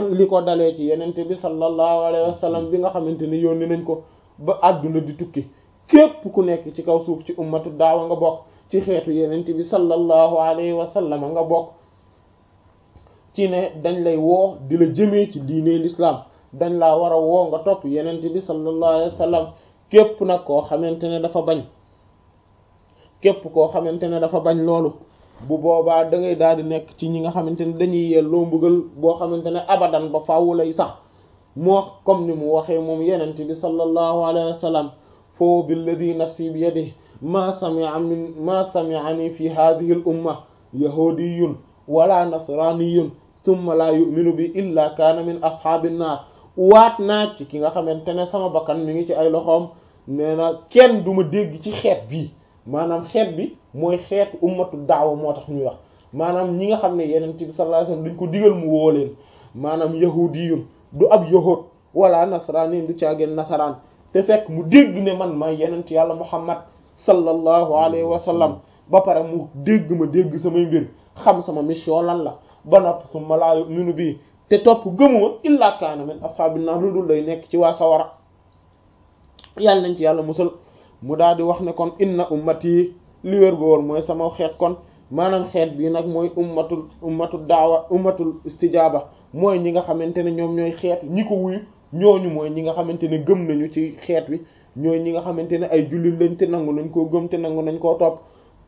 li ko dalee ci yenente bi sallallahu alayhi wa sallam bi nga xamante ne yónni nañ ko ba àdduna di tukki képp ku nekk ci kaw suuf ci ummatu daawa nga bokk ci xeetu yenente bi sallallahu alayhi wa sallam nga bokk ci ne dañ lay woo di la jëmee ci diine l'islam dañ laa war a woo nga topp yenente bi sallallahu alayhi wa sallam képp nag koo xamante ne dafa bañ képp koo xamante ne dafa bañ loolu bu boobaa da ngay daal di nekk ci ñi nga xamante ne dañuy yelloo mbugal boo xamante ne abadan ba faaw lay sax moo comme ni mu waxee moom yenente bi sallallahu alayhi wa sallam foo billadi nafsi bi yadihi ma sami'a min ma sami'ani fi hadhihi al umma yahudiyun wala nasraniyun thumma la yu'minu bi illa kaana min ashaabin naar waat naa ci ki nga xamante ne sama bakkan mi ngi ci ay loxoom nee na kenn du ma dégg ci xeet bii maanaam xeet bi mooy xeetu ummatu daawa moo tax ñuy wax maanaam ñi nga xam ne yeneen bi sallallahu alayhi wasallam dañ ko digal mu woo leen maanaam yahudiyun du ab yahud wala nasrani du caageen nasaraan te fekk mu dégg ne man may yeneen yàlla muhammad sallallahu alayhi wa sallam ba pare mu dégg ma dégg samay mbir xam sama mission lan la ba nopp summa laa yu'minu bii te topp gëmuma illa kaana min ashaabin naar lu dul lay nekk ci waa sawara yàlla nañ ci yàlla musal mu daal di wax ne kon inna ummati li wér gu wóor mooy sama xeet kon maanaam xeet bii nag mooy ummatul ummatul daawa ummatul istijaaba mooy ñi nga xamante ne ñoom ñooy xeet ñi ko wuyu ñooñu mooy ñi nga xamante ne gëm nañu ci xeet wi ñooy ñi nga xamante ne ay jullit lañ te nangu nañ koo gëm te nangu nañ koo topp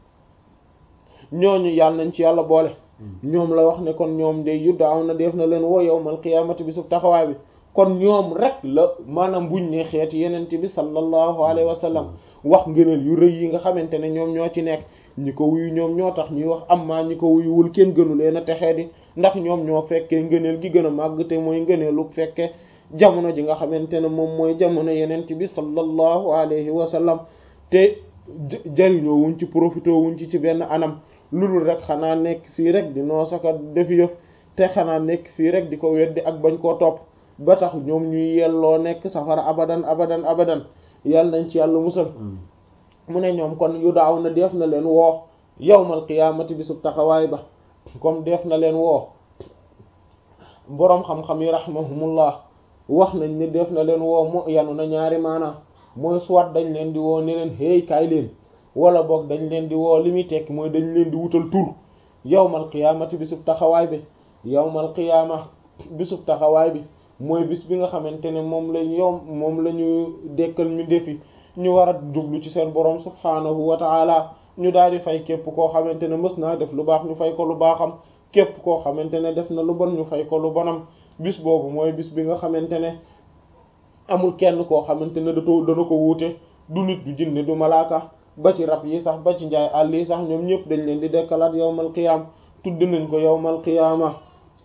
ñooñu yàlla nañ ci yàlla boole ñoom la wax ne kon ñoom day yu daaw na def na leen woo yawmal qiyaamati bi sub taxawaay bi kon ñoom rek la maanaam buñ ne xeeti yenent bi sallallahu alayhi wa sallam wax ngëneel yu rëy yi nga xamante ne ñoom ñoo ci nekk ñi ko wuyu ñoom ñoo tax ñuy wax amma ñi ko wuyuwul kenn gënu leen a texee di ndax ñoom ñoo fekkee ngëneel gi gën a màgg te mooy ngëneelu fekke jamono ji nga xamante ne moom mooy jamono yenent bi sallallahu alayhi wa sallam te jariñoo wuñ ci profité wuñ ci ci benn anam lu dul rek xanaa nekk fii rek di noo saka defi yëf te xanaa nekk fii rek di ko weddi ak bañ koo topp ba tax ñoom ñuy yelloo nekk safara abadan abadan abadan yàlla nañ ci yàlla musal mu ne ñoom kon yu daaw na def na leen woo yawmal qiyaamati bi sub taxawaay ba comme def na leen woo boroom xam-xam yi rahimahumullah wax nañ ne def na leen woo mo yanu na ñaari maanaam mooy soit dañ leen di woo ne leen hey kaay leen wala boog dañ leen di woo li muy tekki mooy dañ leen di wutal tur yawmal qiyaamati bi sub taxawaay bi yawmal qiyaama bi sub taxawaay bi mooy bis bi nga xamante ne moom lañ yow moom la ñu dekkal ñu defi ñu war a jublu ci seen borom subhaanahu wa taala ñu daal di fay képp koo xamante ne mës naa def lu baax ñu fay ko lu baaxam képp koo xamante ne def na lu bon ñu fay ko lu bonam bis boobu mooy bis bi nga xamante ne amul kenn koo xamante ne datoo dana ko wuute du nit du jinne du malaaka ba ci rab yi sax ba ci njaay àll yi sax ñoom ñëpp dañ leen di dekkalaat yawmal qiyaam tudd nañ ko yawmal qiyaama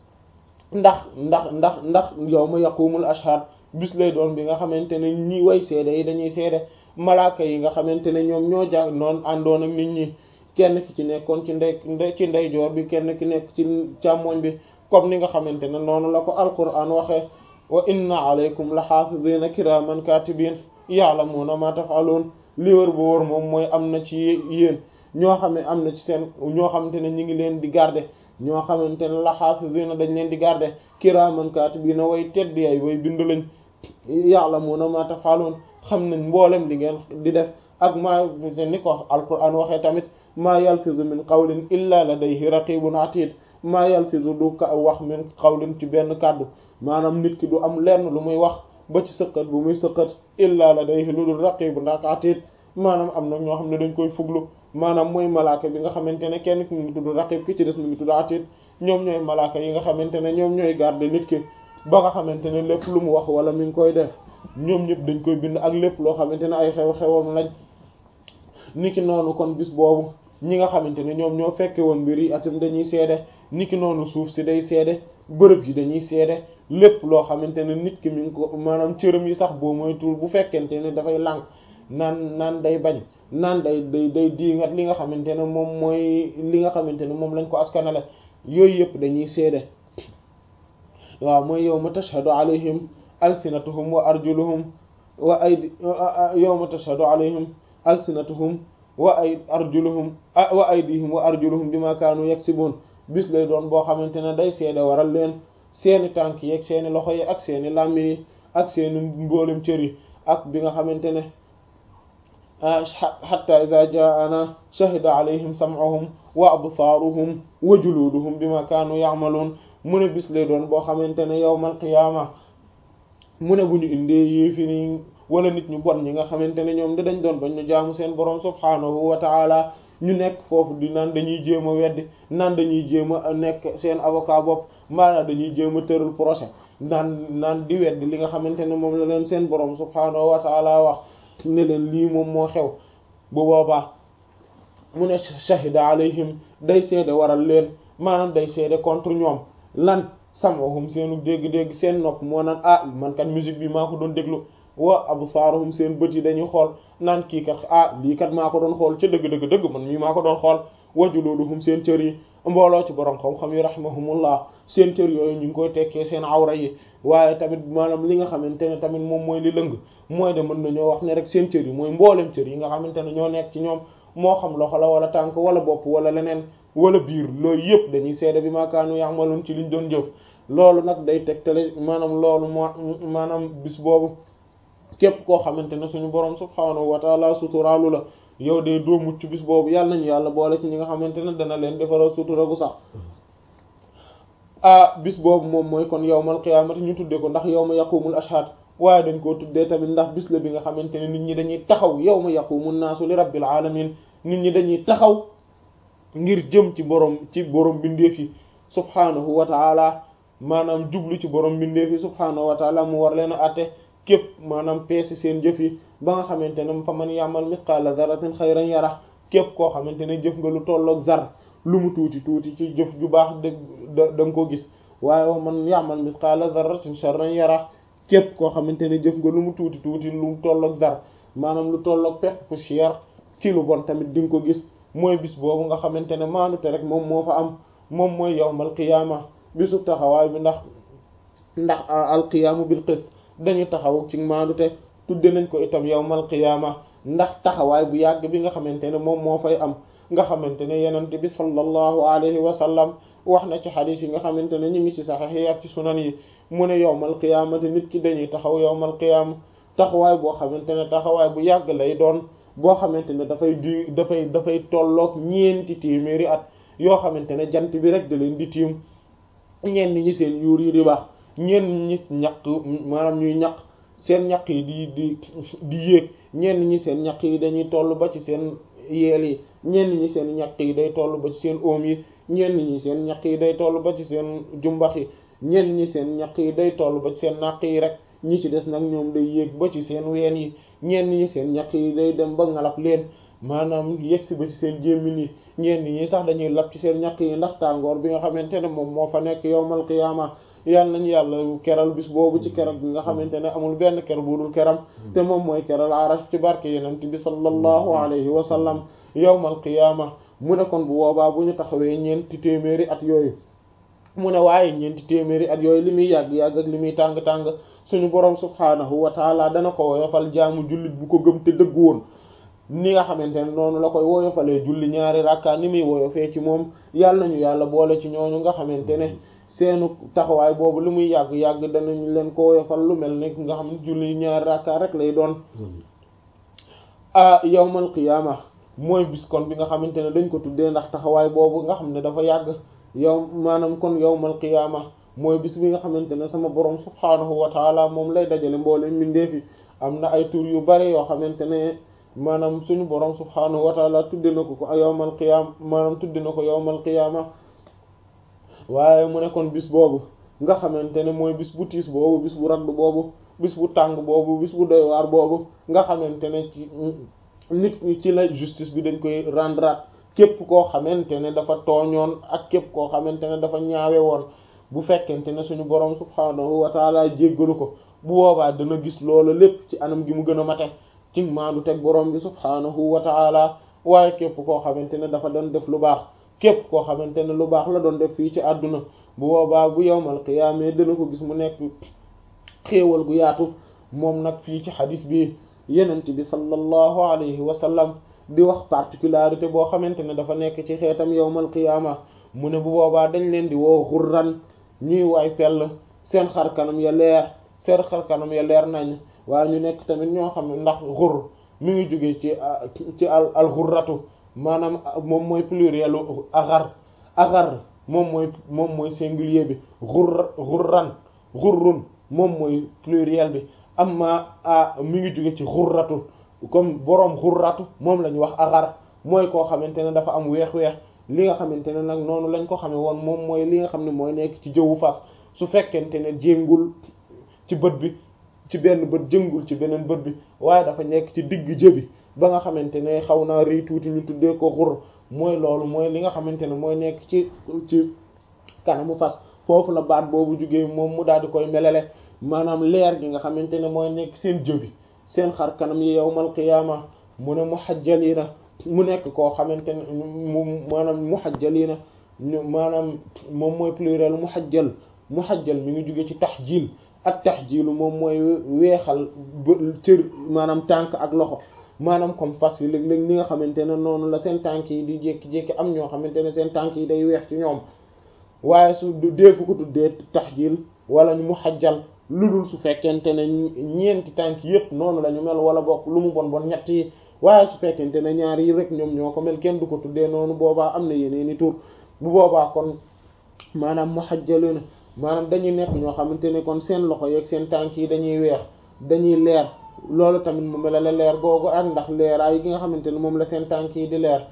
ndax ndax ndax ndax yawma yaqumul ashhad bis lay doon bi nga xamante ne ñi way seede yi dañuy seede malaaka yi nga xamante ne ñoom ñoo jàng noonu àndoon ak nit ñi kenn ki ci nekkoon ci ndey ci ndeyjoor bi kenn ki nekk ci càmmoñ bi comme ni nga xamante ne noonu la ko alquran waxee wa inna alaykum la xaafizina kiraman katibin ya'lamuna ma taf'alun li wër bu wër moom mooy am na ci yéen ñoo xam ne am na ci seen ñoo xamante ne ñu ngi leen di garder ñoo xamante ne la xaafizina dañ leen di garder kiraman katibina way tedd yaay way bind lañ ya'lamuna ma taf'alun xam nañ mboolem li ngeen di def ak maa ni ko alquran waxee tamit maa yalfizu min qawlin illa ladayhi raqibun atid maa yalfizu du ka wax min qawlin ci benn kàddu maanaam nit ki du am lenn lu muy wax ba ci sëqat bu muy sëqat illa ladayhi lu dul raqibun atid maanaam am na ñoo xam ne dañ koy fuglu maanaam mooy malaaka bi nga xamante ne kenn ki mu ngi tudd raqib ki ci des mu ngi tudd atid ñoom ñooy malaaka yi nga xamante ne ñoom ñooy garder nit ki ba nga xamante ne lépp lu mu wax wala mi ngi koy def ñoom ñëpp dañ koy bind ak lépp loo xamante ne ay xew-xewam lañ niki noonu kon bis boobu ñi nga xamante ne ñoom ñoo fekke woon mbir yi atam dañuy seede niki noonu suuf si day seede bërëb yi dañuy seede lépp loo xamante ne nit ki mi ngi ko maanaam cëram yi sax boo mooy tur bu fekkente ne dafay lànk naan naan day bañ naan day day day diingat li nga xamante ne moom mooy li nga xamante ne moom lañ ko askanale yooyu yëpp dañuy seede waaw mooy yawma tashhadu alayhim alsinatuhum wa arjuluhum wa aydi yawma tashhadu alayhim alsinatuhum wa ay arjuluhum wa aydihim wa arjuluhum bima kaanu yaksibun bis lay doon boo xamante ne day seede waral leen seeni tànk yi ak seeni loxo yi ak seeni làmmiñ yi ak seeni mboolem cër yi ak bi nga xamante ne hatta idha ja'ana shahida alayhim sam'uhum wa absaaruhum wa juluduhum bima kaanu ya'malun mu ne bis lay doon boo xamante ne yawmal qiyaama mu ne bu ñu indee yéefiri wala nit ñu bon ñi nga xamante ne ñoom dañ doon bañ ñu jaamu seen borom subhaanahu wa ta'ala ñu nekk foofu di naan dañuy jéem a weddi naan dañuy jéem a nekk seen avocat bopp maanaam dañuy jéem a tëral procès naan naan di weddi li nga xamante ne moom la leen seen borom subhaanahu wa ta'ala wax ne leen lii moom moo xew bu boobaa mu ne shahida alayhim day seede waral leen maanaam day seede contre ñoom lan sam'uhum seenu dégg-dégg seen nopp moo naan ah man kat musique bi maa ko doon déglu wa absaaruhum seen bët yi dañuy xool naan kii kat ah lii kat maa ko doon xool ca dëgg-dëgg dëgg man mii maa ko doon xool wa juluduhum seen cër yi mbooloo ci borom xam-xam yi rahimahumullah seen cër yooyu ñu ngi koy tekkee seen awra yi waaye tamit maanaam li nga xamante ne tamit moom mooy li lëng mooy de mën nañoo wax ne rek seen cër yi mooy mboolem cër yi nga xamante ne ñoo nekk ci ñoom moo xam loxo la wala tànk wala bopp wala leneen wala biir loolu yëpp dañuy seede bi maakaanu ya'malun ci liñ doon jëf loolu nag day tegtale maanaam loolu moo maanaam bis boobu képp koo xamante ne suñu borom subhaanahu wa taala suturaalu la yow de doo mucc bis boobu yàlla nañu yàlla boole ci ñi nga xamante ne dana leen defaral sutura gu sax ah bis boobu moom mooy kon yawmal qiyaamati ñu tuddee ko ndax yawma yaqumul ashhad waaye dañ koo tuddee tamit ndax bis la bi nga xamante ne nit ñi dañuy taxaw yawma yaqumun naasu li rabbil alamin nit ñi dañuy taxaw ngir jëm ci borom ci borom bindeef yi subhaanahu wa taala maanaam jublu ci borom bindeef yi subhaanahu wa taala mu war leen a àtte képp maanaam peesi seen jëf yi ba nga xamante ne fa man ya'mal mithqala dharratin khayran yara képp koo xamante ne jëf nga lu tolloog zar lu mu tuuti tuuti ci jëf ju baax da da nga ko gis waaye wa man ya'mal mithqala dharratin sharran yara képp koo xamante ne jëf nga lu mu tuuti tuuti lu mu tolloog zar maanaam lu tolloog pepp poussière ci lu bon tamit di nga ko gis mooy bis boobu nga xamante ne maanute rek moom moo fa am moom mooy yawmal qiyaama bisu taxawaay bi ndax ndax alqiyaamu bil qist dañuy taxaw ci maanute tudde nañ ko itam yawmal qiyaama ndax taxawaay bu yàgg bi nga xamante ne moom moo fay am nga xamante ne yenente bi sallallahu alayhi wa sallam wax na ci xadiis yi nga xamante ne ñu ngi ci saxiix yi ak ci sunan yi mu ne yawmal qiyaamati nit ki dañuy taxaw yawmal qiyaama taxawaay boo xamante ne taxawaay bu yàgg lay doon boo xamante ne dafay du dafay dafay tolloog ñeenti téeméeri at yoo xamante ne jant bi rek da leen di tiim ñenn ñi seen yuur yi di baax ñenn ñi ñaq maanaam ñuy ñaq seen ñaq yi di di di yéeg ñenn ñi seen ñaq yi dañuy toll ba ci seen yeel yi ñenn ñi seen ñaq yi day toll ba ci seen oom yi ñenn ñi seen ñaq yi day toll ba ci seen jumbax yi ñenn ñi seen ñaq yi day toll ba ci seen naq yi rek ñi ci des nag ñoom day yéeg ba ci seen ween yi ñenn ñi seen ñaq yi day dem ba ngalab leen maanaam yegg si ba ci seen jémmin yi ñenn ñi sax dañuy lab ci seen ñaq yi ndax tàngoor bi nga xamante ne moom moo fa nekk yowmal qiyaama yàlla nañu yàlla keral bis boobu ci keral bi nga xamante ne amul benn ker bu dul keram te moom mooy keral arash ci barke yenent bi sallallahu alayhi wa sallam yowmal qiyaama mu ne kon bu boobaa bu ñu taxawee ñeenti téeméeri at yooyu mu ne waaye ñeenti téeméeri at yooyu li muy yàgg-yàgg ak li muy tàng-tàng suñu borom subhaanahu wa taala dana ko woyofal jaamu jullit bu ko gëm te dëggu woon ni nga xamante ne noonu la koy woyofalee julli ñaari rakka ni muy woyofee ci moom yàlla nañu yàlla boole ci ñooñu nga xamante ne seenu taxawaay boobu li muy yàgg-yàgg danañ leen ko woyofal lu mel ne nga xam ne julli ñaari rakka rek lay doon ah yawmal qiyaama mooy bis kon bi nga xamante ne dañ ko tuddee ndax taxawaay boobu nga xam ne dafa yàgg yow maanaam kon yawmal qiyaama mooy bis bi nga xamante ne sama borom subhaanahu wa taala moom lay dajale mboole mbindeefi am na ay tur yu bare yoo xamante ne maanaam suñu borom subhaanahu wa taala tudde na ko ko yawmal qiyaama maanaam tudde na ko yawmal qiyaama waaye mu ne kon bis boobu nga xamante ne mooy bis bu tiis boobu bis bu ragg boobu bis bu tàng boobu bis bu doy waar boobu nga xamante ne ci nit ñi ci la justice bi dañ koy rendre képp koo xamante ne dafa tooñoon ak képp koo xamante ne dafa ñaawe woon bu fekkente ne suñu borom subhaanahu wa taala jéggalu ko bu boobaa dana gis loolu lépp ci anam gi mu gën a mate ci maandu teg borom bi subhaanahu wa taala waaye képp koo xamante ne dafa doon def lu baax képp koo xamante ne lu baax la doon def fii ci àdduna bu boobaa bu yowmal qiyaama dana ko gis mu nekk xéewal gu yaatu moom nag fii ci xadis bi yenent bi sallallahu alayhi wa sallam di wax particularité boo xamante ne dafa nekk ci xeetam yowmal qiyaama mu ne bu boobaa dañ leen di woo xurran ñuy waay pell seen xar kanam ya leer seen xar kanam ya leer nañ waaye ñu nekk tamit ñoo xam ne ndax xur mi ngi jóge ci ci al al xurratu maanaam moom mooy pluriel agar agar moom mooy moom mooy singulier bi xur xurran xurrun moom mooy pluriel bi amma a mi ngi jóge ci xurratu comme boroom xurratu moom la ñu wax agar mooy koo xamante ne dafa am weex-weex li nga xamante ne nag noonu lañ ko xamee woon moom mooy li nga xam ne mooy nekk ci jëwu fas su fekkente ne jéngul ci bët bi ci benn bët jëngul ci beneen bët bi waaye dafa nekk ci digg jëbi ba nga xamante ne xaw naa rëy tuuti ñu tuddee ko xur mooy loolu mooy li nga xamante ne mooy nekk ci ci kanamu fas foofu la baat boobu jugee moom mu daal di koy melale maanaam leer gi nga xamante ne mooy nekk seen jëbi seen xar kanam yi yawmal qiyaama mu ne muhajjalina mu nekk koo xamante ne mu maanaam muhajjalina ñu maanaam moom mooy pluriel muhajjal muhajjal mi ngi jóge ci tahjil ak tahjilu moom mooy weexal cër maanaam tànk ak loxo maanaam comme fas yi léeg-léeg ni nga xamante ne noonu la seen tànk yi di jékki-jékki am ñoo xamante ne seen tànk yi day weex ci ñoom waaye su deefu ko tuddee tahjil wala ñu muhajjal lu dul su fekkente ne ñeenti tànk yépp noonu la ñu mel wala bokk lu mu bon bon ñett yi waaye su fekkente ne ñaar yi rek ñoom ñoo ko mel kenn du ko tuddee noonu boobaa am na yeneeni tur bu boobaa kon maanaam muhajjaluna maanaam dañuy nekk ñoo xamante ne kon seen loxo yeeg seen tànk yi dañuy weex dañuy leer loolu tamit mu melale leer googu ak ndax leeraay gi nga xamante ne moom la seen tànk yi di leer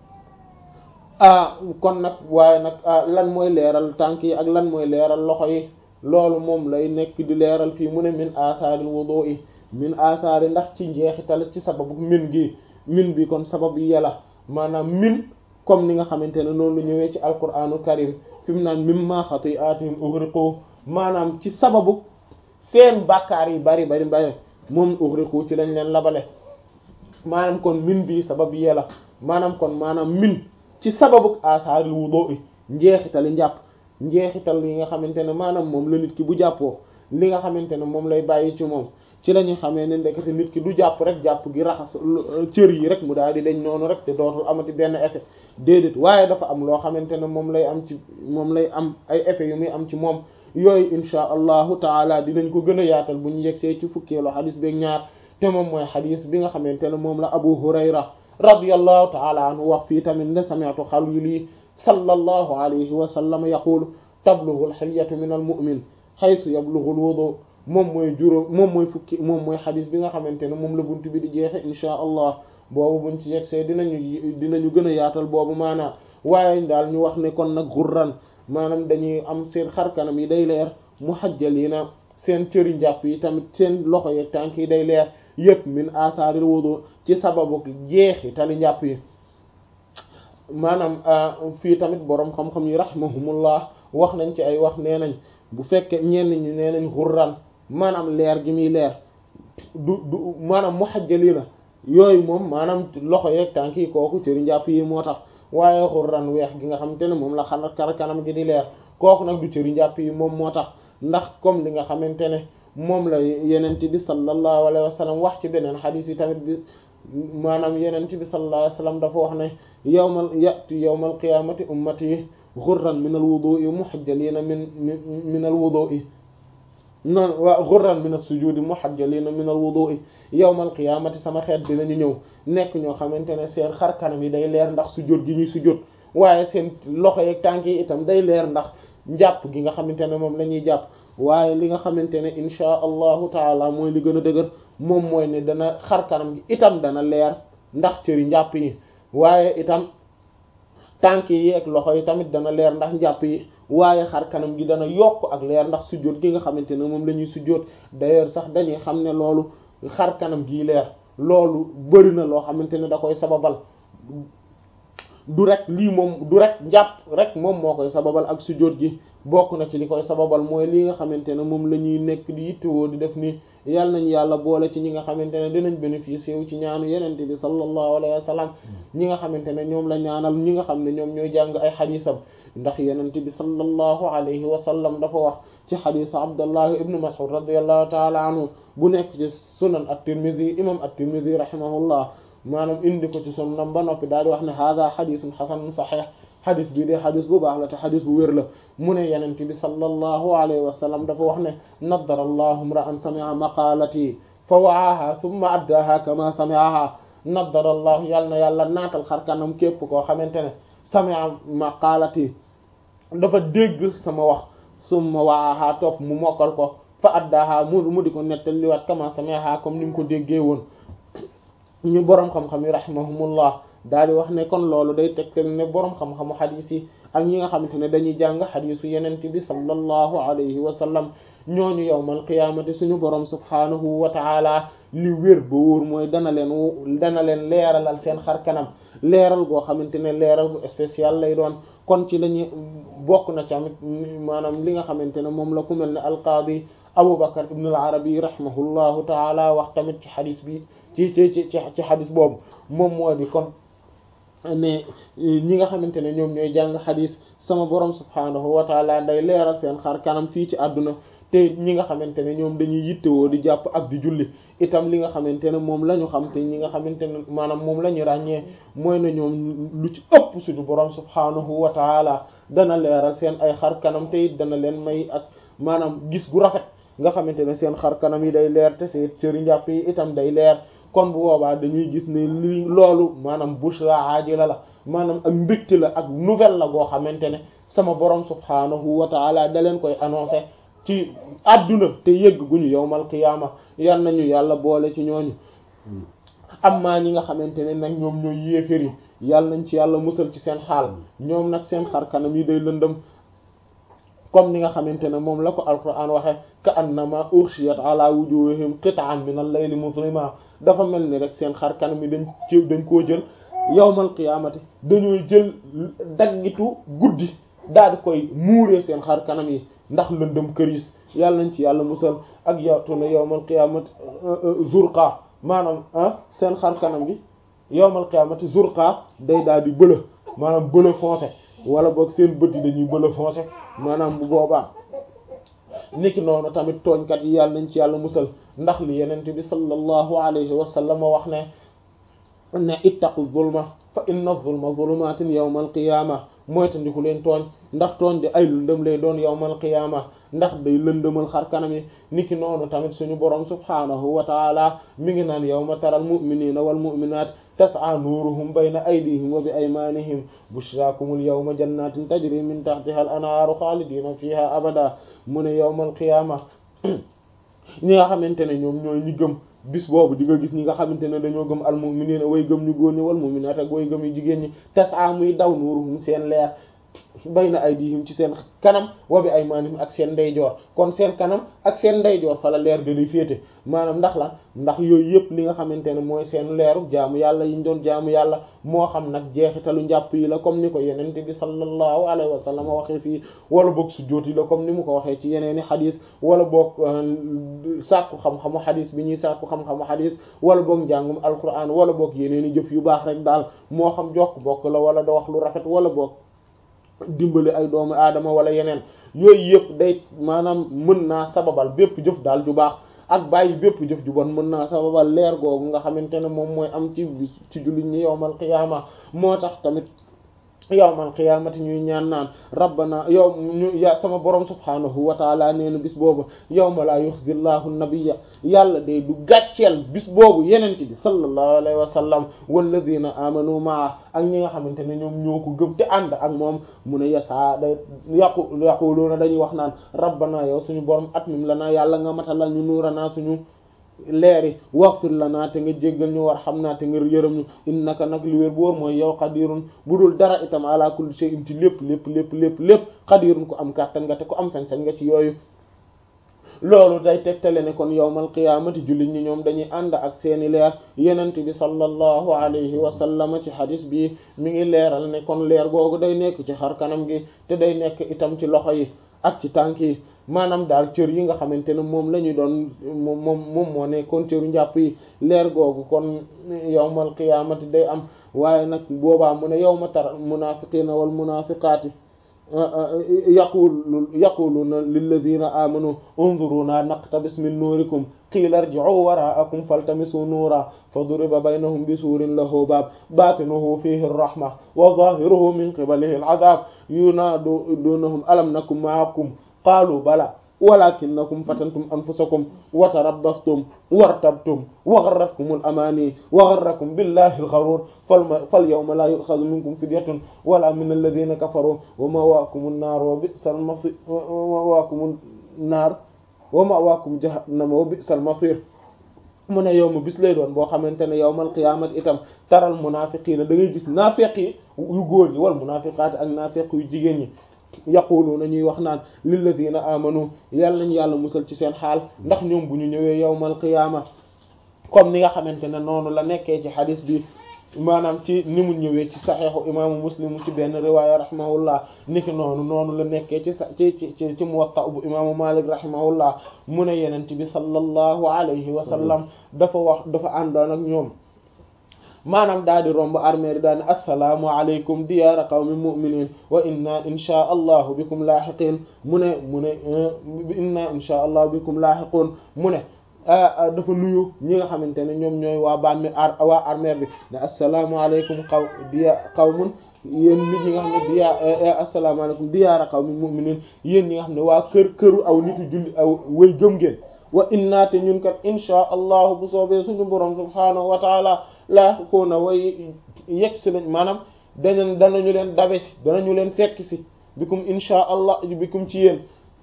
ah kon nag waaye nag lan mooy leeral tànk yi ak lan mooy leeral loxo yi loolu moom lay nekk di leeral fii mu ne min asaaril wudu'i min asaari ndax ci njeexital ci sababu min gi min bi kon sabab yi yàlla maanaam min comme ni nga xamante ne noonu lu ñëwee ci alquranu karim fi mu naan mimma xati'atihim ughriqu maanaam ci sababu seen bàkkaar yi bari bari bari moom ughriqu ci lañ leen labale maanaam kon min bi sabab yi yàlla maanaam kon maanaam min ci sababu asaaril wudu'i njeexitali njàpp njeexital yi nga xamante ne maanaam moom la nit ki bu jàppoo li nga xamante ne moom lay bàyyi ci moom ci la ñuy xamee ne ndekete nit ki du jàpp rek jàpp gi raxas cër yi rek mu daal di dañ noonu rek te dootul amati benn effet déedéet waaye dafa am loo xamante ne moom lay am ci moom lay am ay effet yu muy am ci moom yooyu insha allahu taala dinañ ko gën a yaatal bu ñu yegsee ci fukkeelu xadis beeg ñaar te moom mooy xadis bi nga xamante ne moom la abu hurayra radiyallahu taala anhu wax fii tamit ne sami'tu xalili sallallahu alayhi wa sallam yaqulu tablughu al-hilyatu min al-mu'min haythu yablughu al-wudu moom mooy juróom moom mooy fukki moom mooy xadis bi nga xamante ne moom la bunt bi di jeexe insha allah boobu buñ ci yegsee dinañu dinañu gën a yaatal boobu maanaam waaye daal ñu wax ne kon nag xurran maanaam dañuy am seen xar kanam yi day leer muhajjalina seen cëri njàpp yi tamit seen loxo yeeg tànk yi day leer yëpp min atharil wudu ci sababu jeexi tali njàpp yi maanaam fii tamit boroom xam-xam yi rahimahumullah wax nañ ci ay wax nee nañ bu fekkee ñenn ñi nee nañ xurran maanaam leer gi muy leer du du maanaam muhajjalina yooyu moom maanaam loxo yeeg tànk yi kooku cëri njàpp yi moo tax waaye xurran weex gi nga xamante ne moom la xanaa kar kanam gi di leer kooku nag du cëri njàpp yi moom moo tax ndax comme li nga xamante ne moom la yenent bi sallallahu alayhi wa sallam wax ci beneen xadiis yi tamit bi maanaam yenent bi sallallahu alayhi wa sallam dafa wax ne yawmal ya'ti yawmal qiyaamati ummati xurran min al wudu'i muhajjalina min min al wudu'i non waa xurran min as-sujudi muhajjalina min al wudu'i yawmal qiyaamati sama xeet dinañu ñëw nekk ñoo xamante ne seen xar kanam yi day leer ndax sujjóot gi ñuy sujjóot waaye seen loxo yeeg tànk yi itam day leer ndax njàpp gi nga xamante ne moom la ñuy jàpp waaye li nga xamante ne inchaa allahu taala mooy li gën a dëgër moom mooy ne dana xar kanam gi itam dana leer ndax cëri njàpp yi waaye itam tànk yi ak loxo yi tamit dana leer ndax njàpp yi waaye xar kanam gi dana yokk ak leer ndax sujjóot gi nga xamante ne moom la ñuy sujjóot d'ailleurs sax dañuy xam ne loolu xar kanam gii leer loolu bari na loo xamante ne da koy sababal du rek lii moom du rek njàpp rek moom moo koy sababal ak sujjóot gi bokk na ci li koy sababal mooy li nga xamante ne moom la ñuy nekk di yittewoo di def nii yàlla nañ yàlla boole ci ñi nga xamante ne dinañ bénéficier wu ci ñaanu yenente bi sallallahu alayhi wa sallam ñi nga xamante ne ñoom la ñaanal ñi nga xam ne ñoom ñooy jàng ay xadiisam ndax yenente bi sallallahu alayhi wa sallam dafa wax ci xadiisu abdallah ibnu mas'ud radiyallahu taala anhu bu nekk ci sunan at-tirmidhi imam at-tirmidhi rahimahullah maanaam indi ko ci sunnam ba noppi daal di wax ne hada xadisun xasanun saxiix xadis bi de xadis bu baax la te xadis bu wér la mu ne yenente bi sallallahu alayhi wa sallam dafa wax ne naddara allahu imra'an sami'a maqalati fa wa'aha thumma addaha kama sami'aha naddara allahu yàlla na yàlla naatal xar kanam képp koo xamante ne sami'a maqalati dafa dégg sama wax summa wa'aha topp mu mokkal ko fa addaha mu mu di ko nettaliwaat kama sami'aha comme ni mu ko déggee woon ñu boroom xam-xam yi rahimahumullah daal di wax ne kon loolu day tegtal ne boroom xam-xamu xadiis yi ak ñi nga xamante ne dañuy jàng xadiisu yenent bi sallallahu alayhi wa sallam ñooñu yawmal qiyaamati suñu boroom subhaanahu wa taala li wér ba wóor mooy dana leen dana leen leeralal seen xar kanam leeral goo xamante ne leeral bu spécial lay doon kon ci lañu bokk na tamit maanaam li nga xamante ne moom la ku mel ne alqaadi Abu Bakr ibn al-Arabi rahimahullahu taala wax tamit ci xadis bi ci ci ci ci xadis boobu moom moo di kon ne ñi nga xamante ne ñoom ñooy jàng xadis sama borom subhaanahu wa taala day leeral seen xar kanam fii ci àdduna te ñi nga xamante ne ñoom dañuy yittewoo di jàpp ak di julli itam li nga xamante ne moom la ñu xam te ñi nga xamante ne maanaam moom la ñu ràññee mooy na ñoom lu ci ëpp suñu borom subhaanahu wa taala dana leeral seen ay xar kanam te it dana leen may ak maanaam gis gu rafet nga xamante ne seen xar kanam yi day leer te seen cëri njàpp yi itam day leer kon bu boobaa dañuy gis ne li loolu maanaam bushra ajila la maanaam ak mbégte la ak nouvelle la goo xamante ne sama borom subhaanahu wa taala da leen koy annoncé ci adduna te yëgg gu ñu yowmal qiyaama yal nañu yàlla boole ci ñooñu amma ñi nga xamante ne nag ñoom ñooy yéefér yi yàlla nañ ci yàlla musal ci seen xaal ñoom nag seen xar kanam yi day lëndëm comme ni nga xamante ne moom la ko alquran waxe ka annama urshiyat ala wujuhihim qit'an min al-layli muslima dafa mel ni rek seen xar kanam yi dañ ci dañ koo jël yawmal qiyaamati dañooy jël daggitu guddi daal di koy muuree seen xar kanam yi ndax lëndëm këris yàlla nañ ci yàlla musal ak yawtu na yawmal qiyaamati zurqa maanaam ah seen xar kanam bi yawmal qiyaamati zurqa day daal di bëla maanaam bëla foncé wala boog seen bët yi dañuy bëla foncé maanaam bu boobaa niki noonu tamit tooñkat yi yàlla nañ ci yàlla musal ndax li yenente bi sallallahu alayhi wa sallam wax ne ne ittaqu zulma fa inna zulma zulumatin yawmal qiyama mooy tandiku leen tooñ ndax tooñ di ay lëndëm lay doon yawmal qiyama ndax day lëndëmal xar kanam yi niki noonu tamit suñu borom subhaanahu wa taala mi ngi naan yawma taral mu'minina wal mu'minat tas'a nuruhum bayna aydihim wa bi aymanihim bushrakumul yawma jannatin tajri min tahtiha al anhaaru xaalidina fiha abada mu ne yawmal qiyama ñi nga xamante ne ñoom ñooy ñi gëm bis boobu di nga gis ñi nga xamante ne dañoo gëm al mu'minina way gëm ñu góor ñi wal mu'minat ak way gëm yu jigéen ñi tas'a muy daw nuruhum seen leer bayna aydihim ci seen kanam wa bi aymanihim ak seen ndeyjoor kon seen kanam ak seen ndeyjoor fa la leer ga di féete maanaam ndax la ndax yooyu yëpp li nga xamante ne mooy seen leeru jaamu yàlla yi ñu doon jaamu yàlla moo xam nag jeexitalu njàpp yi la comme ni ko yenente bi sallallahu alayhi wa sallam waxee fii wala boog sujjóot yi la comme ni mu ko waxee ci yeneeni xadis wala boog sàkku xam-xamu xadis bi ñuy sàkku xam-xamu xadis wala boog njàngum alquran wala boog yeneeni jëf yu baax rek daal moo xam jokk bokk la wala da wax lu rafet wala boog dimbali ay doomu aadama wala yeneen yooyu yëpp day maanaam mën naa sababal bépp jëf daal ju baax ak bàyyi bépp jëf ju bon mën naa sababal leer googu nga xamante ne moom mooy am ci ci jullit ñi yowmal qiyaama moo tax tamit yowmal qiyaamati ñuy ñaan naan rabbana yow ñu ya sama borom subhaanahu wa taala nee na bis boobu yawma laa yuxzi llahu nabiyya yàlla day du gàcceel bis boobu yenente bi sallallahu alayhi wa sallam walladina amanu maa ak ñi nga xamante ne ñoom ñoo ko gëm te ànd ak moom mu ne yasaa day yaqu yaquluuna dañuy wax naan rabbana yow suñu borom atmim lanaa yàlla nga matalal ñu nuuranaa suñu leeri waxfir lanaa te nga jéggal ñu war xam naa te nga yërëm ñu innaka nag li wér boor mooy yow xadirun bu dul dara itam ala kulli shay'in ci lépp lépp lépp lépp lépp xadirun ko am kàttan nga te ko am sañ-sañ nga ci yooyu loolu day tegtale ne kon yawmal qiyaamati jullit ñi ñoom dañuy ànd ak seeni leer yenent bi sallallahu alayhi wa sallam ci hadis bi mi ngi leeral ne kon leer googu day nekk ci xar kanam gi te day nekk itam ci loxo yi ak ci tànk yi maanaam daal cër yi nga xamante ne moom la ñu doon moom moom moom moo nekkoon cëru njàpp yi leer googu kon yawmal qiyaamati day am waaye nag boobaa mu ne yawma tara munaafiqiina wal munaafiqaati yaqulu yaquluna lilladina amanu unzuruna naqtabis min nuurikum qiila irji'u wara'akum faltamisu nuura faduriba baynahum bisuurin lahu baab baatinuhu fiihi ar-rahma wa zaahiruhu min qibalihi al-'adhaab yunaaduunahum alam nakum ma'akum qaaluu balaa walaakinnakum fatantum anfusakum wa tarabbastum wartabtum wa gharratkum al-amaani wa gharrakum billahi al-gharuur falyawma laa yu'khadhu minkum fidyatun walaa mina alladhiina kafaruu wa ma'waakumu an-naar wa bi'sa al-masiir wa ma'waakumu an-naar wa ma'waakum jahannam wa bi'sal masiir mu ne yow ma bis lay doon boo xamante ne yawmal qiyaamati itam taral munaafiqiina da ngay gis naafeq yi yu góor ñi wal munaafiqaati ak naafeq yu jigéen ñi yaquluuna ñuy wax naan lilladina amanu yàlla nañu yàlla musal ci seen xaal ndax ñoom bu ñu ñëwee yawmal qiyaama comme ni nga xamante ne noonu la nekkee ci xadis bi maanaam ci ni mu ñëwee ci saxeexu imaamu muslim ci benn riwaaya rahimahullah niki noonu noonu la nekkee ci sa ci ci ci ci muwatta bu imaamu malik rahimahullah mu ne yenent bi sallallahu alayhi wa sallam dafa wax dafa àndoon ak ñoom maanaam daal di romb armée yi daal ne assalaamu aleykum diyaara qawmi mu'minin wa inna insha allahu bikum laaxiqin mu ne mu ne inna insha allahu bikum laaxiqun mu ne dafa nuyu ñi nga xamante ne ñoom ñooy waa bàmme ar waa armée bi ne asalaamaaleykum xaw diya qawmun yéen nit ñi nga xam ne diya asalaamaaleykum diyaara qawmi mu'minin yéen ñi nga xam ne waa kër këru aw nitu julli aw way gëm ngeen wa inna te ñun kat insha allahu bu soobee suñu borom subhaanahu wa taala laaxiquuna way yegg si lañ maanaam dañu danañu leen dabe si danañu leen fekk si bikum insha allah bikum ci yéen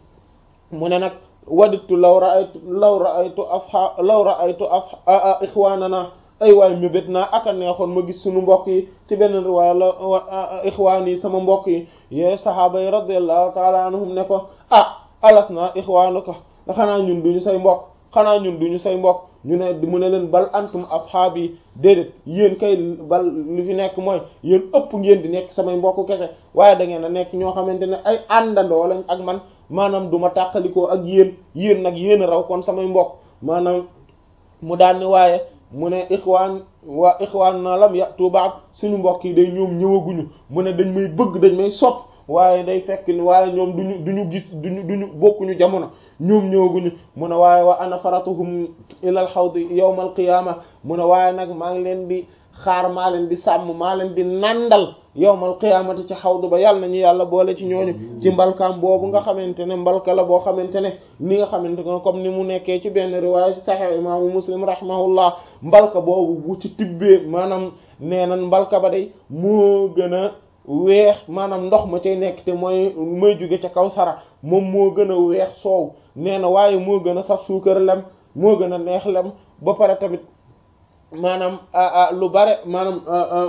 mu ne nag waditu law ra'aytu law ra'aytu asha law ra'aytu asha ixwaanana ay waay mébét naa aka neexoon ma gis suñu mbokk yi ci benn riwaaya la ixwaan yi sama mbokk yi yee sahaaba yi radiyallahu taala anhum ne ko ah alas naa ixwaanuka xanaa ñun duñu say mbokk xanaa ñun duñu say mbokk ñu ne mu ne leen bal antum asxaab yi déedéet yéen kay bal li fi nekk mooy yéen ëpp ngeen di nekk samay mbokk kese waaye da ngeen a nekk ñoo xamante ne ay àndandoo lañ ak man maanaam du ma tàqalikoo ak yéen yéen nag yéen a raw kon samay mbokk maanaam mu daan ni waaye mu ne ixwaan waa ixwaan na lam yatu ba'd suñu mbokk yi day ñoom ñëwaguñu mu ne dañ may bëgg dañ may sopp waaye day fekk ni waaye ñoom duñu duñu gis duñu duñu bokkuñu jamono ñoom ñëwaguñu mu ne waaye wa ana faratuhum ilal xawdi yawmal qiyaama mu ne waaye nag maa ngi leen di xaar maa leen di sàmm maa leen di nandal yawmal qiyaamati ci xawdu ba yàlla nañu yàlla boole ci ñooñu ci mbalkaam boobu nga xamante ne mbalka la boo xamante ne ni nga xamante ne comme ni mu nekkee ci benn riwaaya ci saxiix imaamu muslim rahimahullah mbalka boobu bu ci tibbee maanaam nee nan mbalka ba day moo gën a weex maanaam ndox ma cay nekk te mooy may jóge ca kaw sara moom moo gën a weex soow nee na waaye moo gën a saf suukar lem moo gën a neex lem ba pare tamit maanaam lu bare maanaam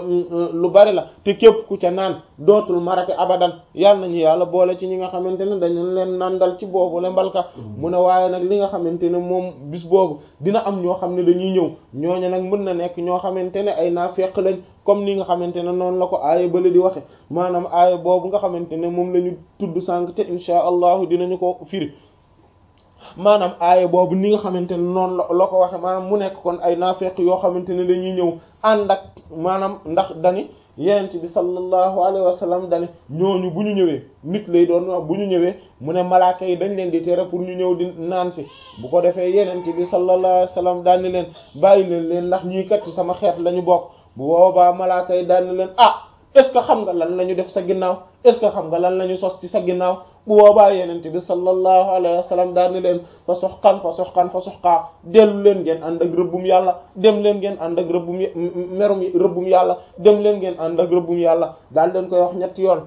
lu bari la te képp ku ca naan dootul marate abadan yàlla nañu yàlla boole ci ñi nga xamante ne dañu leen nandal ci boobu le mbalka mu ne waaye nag li nga xamante ne moom bis boobu dina am ñoo xam ne dañuy ñëw ñooñu nag mën na nekk ñoo xamante ne ay naafeq lañ comme ni nga xamante ne noonu la ko aaya bale di waxe maanaam aaya boobu nga xamante ne moom la ñu tudd sànq te insha allahu dinañu ko firi maanaam aaya boobu ni nga xamante ne noonu la la ko waxe maanaam mu nekk kon ay naafeq yoo xamante ne dañuy ñëw ànd ak maanaam ndax dani yenent bi sallallahu alayhi wa sallam dani ñooñu bu ñu ñëwee nit lay doon wax bu ñu ñëwee mu ne malaaka yi dañ leen di tere pour ñu ñëw di naan si bu ko defee yenent bi sallallahu alayhi wa sallam daani leen bàyyi leen leen ndax ñii kat ci sama xeet la ñu bokk bu boobaa malaaka yi daani leen ah est-ce que xam nga lan la ñu def sa ginnaaw est-ce que xam nga lan la ñu sos ci sa ginnaaw bu boobaa yenente bi sallallahu alayhi wa sallam daal ni leen fa soxkan fa soxkan fa soxkaa dellu leen ngeen ànd ak rëbbum yàlla dem leen ngeen ànd ak rëbbum merum rëbbum yàlla dem leen ngeen ànd ak rëbbum yàlla daal leen koy wax ñetti yoon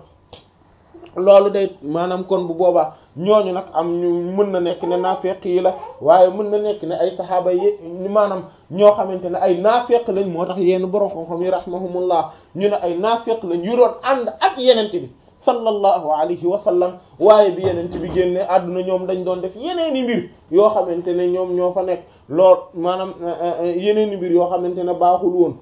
loolu day maanaam kon bu boobaa ñooñu nag am ñu mën na nekk ne naafeq yi la waaye mën na nekk ne ay saxaaba yi maanaam ñoo xamante ne ay naafeq lañ moo tax yenn borom xam-xam yi rahimahumullah ñu ne ay naafeq lañ yu doon ànd ak yenente bi sallallahu alayhi wa sallam waaye bi yenente bi génne àdduna ñoom dañ doon def yeneeni mbir yoo xamante ne ñoom ñoo fa nekk lool maanaam yeneeni mbir yoo xamante ne baaxul woon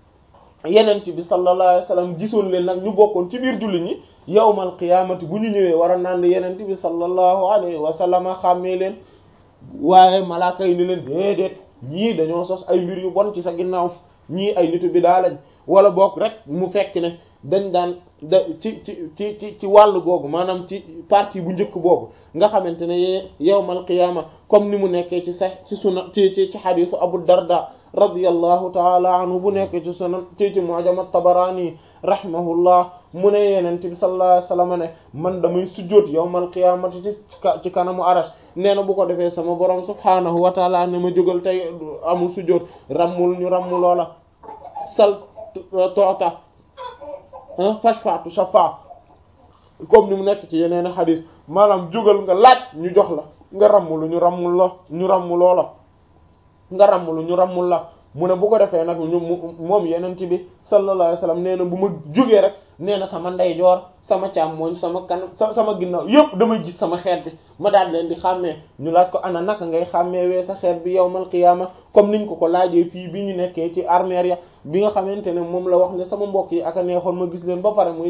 yenente bi sallallahu alayhi wa sallam gisoon leen nag ñu bokkoon ci biir jullit ñi yawmal qiyaamati bu ñu ñëwee war a naan yenente bi sallallahu alayhi wa sallam xàmmee leen waaye malaaka yi ni leen déedéet ñii dañoo sos ay mbir yu bon ci sa ginnaaw ñii ay nitu bi daa lañ wala bokk rek mu fekk ne dañ daan da ci ci ci ci ci wàll googu maanaam ci partie bu njëkk boobu nga xamante ne yawmal qiyaama comme ni mu nekkee ci sax ci suna ci ci ci xadiisu Abu Darda radiyallahu taala anhu bu nekkee ci sunan ci ci Mu'jam at-Tabarani rahimahullah mu ne yenente bi sallallahu alayhi wasallam ne man damay sujjóot yawmal qiyaamati ci ci kanamu arash nee na bu ko defee sama borom subhaanahu wa taala ne ma jógal tey amul sujjóot rammul ñu rammu loola sal toota fashfa'tu shafa comme ni mu nekk ci yeneen xadis maanaam jógal nga laaj ñu jox la nga rammulu ñu rammul la ñu rammu loola nga rammulu ñu rammul la mu ne bu ko defee nag ñu moom yenent bi sallallahu alayhi wasallam nee na bu ma jógee rek nee na sama ndeyjoor sama càmmooñ sama kanam sama ginnaaw yëpp damay gis sama xeet bi ma daal leen di xàmmee ñu laaj ko ana naka ngay xàmmee wee sa xeet bi yawmal qiyaama comme niñ ko ko laajee fii bi ñu nekkee ci armeer ya bi nga xamante ne moom la wax ne sama mbokk yi aka neexoon ma gis leen ba pare muy